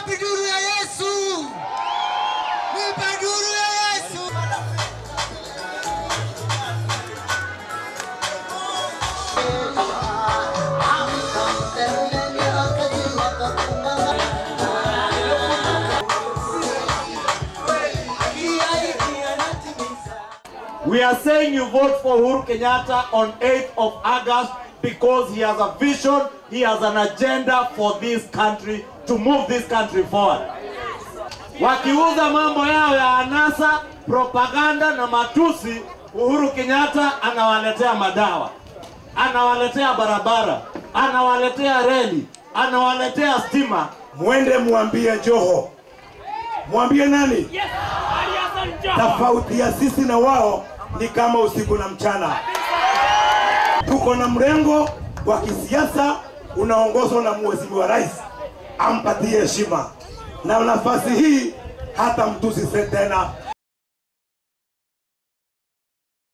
wapi duru ya Yesu? Nipe duru ya Yesu. We are saying you vote for Uhuru Kenyatta on 8th of August because he has a vision, he has an agenda for this country to move this country forward. Wakiuza mambo yao ya anasa, propaganda na matusi, Uhuru Kenyatta anawaletea madawa, anawaletea barabara, anawaletea reli, anawaletea stima. Mwende mwambie Joho, mwambie nani? Tofauti ya sisi na wao ni kama usiku na mchana. Tuko na mrengo wa kisiasa unaongozwa na mheshimiwa rais, ampatie heshima na nafasi hii hata mtusi tena